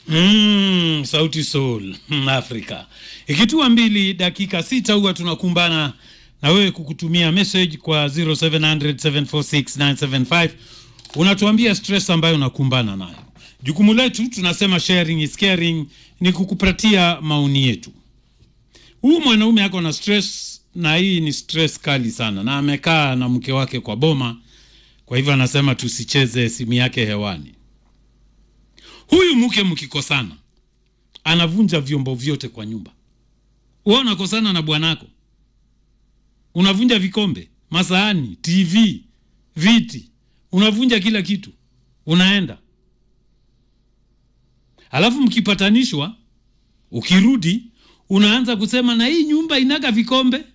Mm, sauti soul mm, Afrika ikitua mbili dakika sita huwa tunakumbana na wewe kukutumia message kwa 0700746975 unatuambia stress ambayo unakumbana nayo. Jukumu letu tunasema sharing is caring, ni kukupatia maoni yetu. Huu mwanaume ako na stress, na hii ni stress kali sana, na amekaa na mke wake kwa boma, kwa hivyo anasema tusicheze simu yake hewani. Huyu mke mkikosana, anavunja vyombo vyote kwa nyumba. Wewe unakosana na bwanako, unavunja vikombe, masahani, TV, viti, unavunja kila kitu, unaenda alafu mkipatanishwa, ukirudi unaanza kusema na hii nyumba inaga vikombe,